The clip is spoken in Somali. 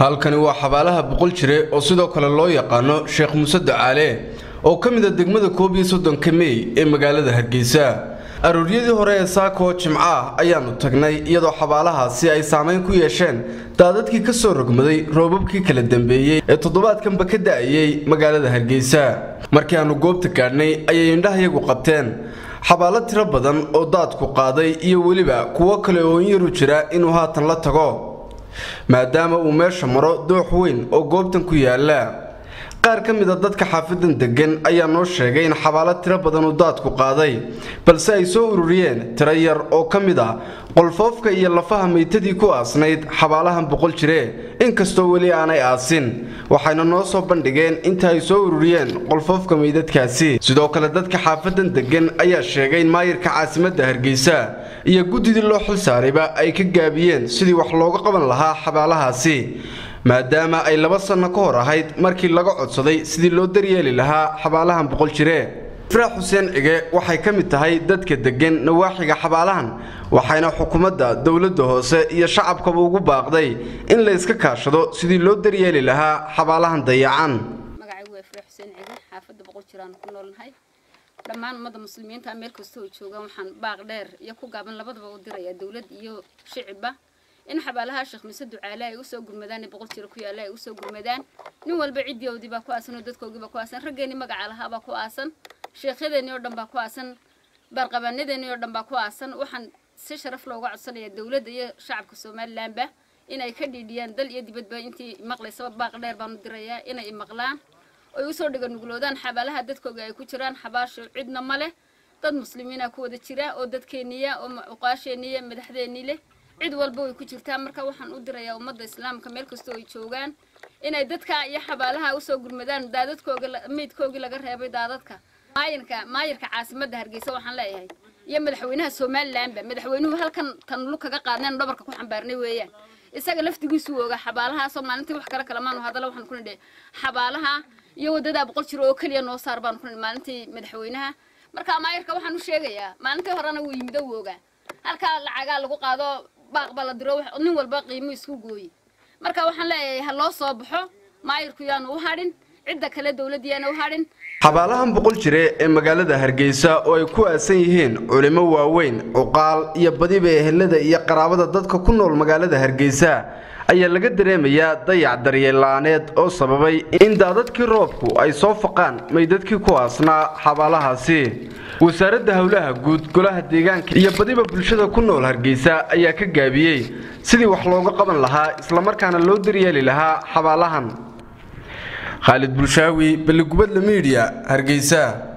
halkani waa xabaalaha boqol jire oo sidoo kale loo yaqaano sheekh muuse ducaale oo ka mid a degmada koob iyo soddonka mey ee magaalada hargeysa arooryadii hore ee saako jimco ah ayaannu tagnay iyadoo xabaalahaasi ay saamayn ku yeesheen daadadkii ka soo rogmaday roobabkii kala dambeeyey ee toddobaadkanba ka da'ayey magaalada hargeysa markii aannu goobta gaadhnay ayay indhahayagu qabteen xabaalo tiro badan oo daadku qaaday iyo weliba kuwo kale oo in yaru jira inuu haatan la tago maadaama uu meesha maro doox weyn oo goobtan ku yaala qaar ka mid a dadka xaafadan degan ayaa noo sheegay in xabaalo tiro badan uu daadku qaaday balse ay soo ururiyeen tiro yar oo ka mid ah qolfoofka iyo lafaha maytadii ku aasnayd xabaalahan boqol jire inkastoo weli aanay aasin waxayna noo soo bandhigeen inta ay soo ururiyeen qolfoofka meydadkaasi sidoo kale dadka xaafadan degan ayaa sheegay in maayirka caasimadda hargeysa iyo guddidii loo xil saarayba ay ka gaabiyeen sidii wax looga qaban lahaa xabaalahaasi maadaama ay laba sanno ka hor ahayd markii laga codsaday sidii loo daryeeli lahaa xabaalahan boqol jire ifraax xuseen cige waxay ka mid tahay dadka deggan nawaaxiga xabaalahan waxayna xukuumadda dowladda hoose iyo shacabkaba ugu baaqday in la yska kaashado sidii loo daryeeli lahaa xabaalahan dayacan magacaygu waa ifraax xuseen cige xaafadda boqol jiraan ku noolnahay dhammaan ummadda muslimiinta meel kasta oo joogaan waxaan baaq dheer iyo ku gaaban labadaba u dirayaa dowlad iyo shicibba in xabaalaha sheekh mise ducaale ay usoo gurmadaan boqol jiro ku yaalla ay usoo gurmadaan nin walba ciddiyoodii baa ku aasan oo dadkoogii baa ku aasan raggeenii magaca lahaa baa ku aasan sheekhyadeenii oo dhan baa ku aasan baarqabaanadeenii oo dhan baa ku aasan waxaan si sharaf looga codsanayaa dowladda iyo shacabka somalilanba inay ka dhiidhiyaan dal iyo dibadba intii maqlaysaba baaq dheer baanu dirayaa inay imaqlaan oy usoo dhiga nugloodaan xabaalaha dadkooga ay ku jiraan xabaasho cidna ma leh dad muslimiina ku wada jira oo dadkeeniya oo cuqaasheeniya madaxdeenii leh cid walba way ku jirtaa marka waxaan u dirayaa ummadda islaamka meel kastoo ay joogaan inay dadka iyo xabaalaha usoo gurmadaan daadadkooga meydkoogii laga reebay daadadka maayirka maayirka caasimadda hargeysa waxaan leeyahay iyo madaxweynaha somalilanba madaxweynuhu halkan tanulu kaga qaadneen dhabarka ku xambaarnay weeyaan isaga laftigiisuu ogaa xabaalahaasoo maalintii wax kale kalamaanu hadala waxaan ku nidhi xabaalaha iyo wadadaa boqol jiro oo keliya noo saar baanu ku nidhi maalintii madaxweynaha marka maayirka waxaan u sheegayaa maalintii horena wuu yimid oo ogaa halkaa lacagaa lagu qaado baaq baa la diro nin walba qiimo isku gooye marka waxaan leeyahay ha loo soo baxo maayirku yaanu u hadhin cidda kale dowladda yaana u hadhin xabaalahan boqol jire ee magaalada hargeysa oo ay ku aasan yihiin culimo waaweyn cuqaal iyo badiba ehelada iyo qaraabada dadka ku nool magaalada hargeysa ayaa laga dareemayaa dayac daryeella'aaneed oo sababay in daadadkii roobku ay soo faqaan maydadkii ku aasnaa xabaalahaasi wasaaradda howlaha guud golaha deegaanka iyo badiba bulshada ku nool hargeysa ayaa ka gaabiyey sidii wax looga qaban lahaa islamarkaana loo daryeeli lahaa xabaalahan khaalid bulshaawi balligubadla miidiya hargeysa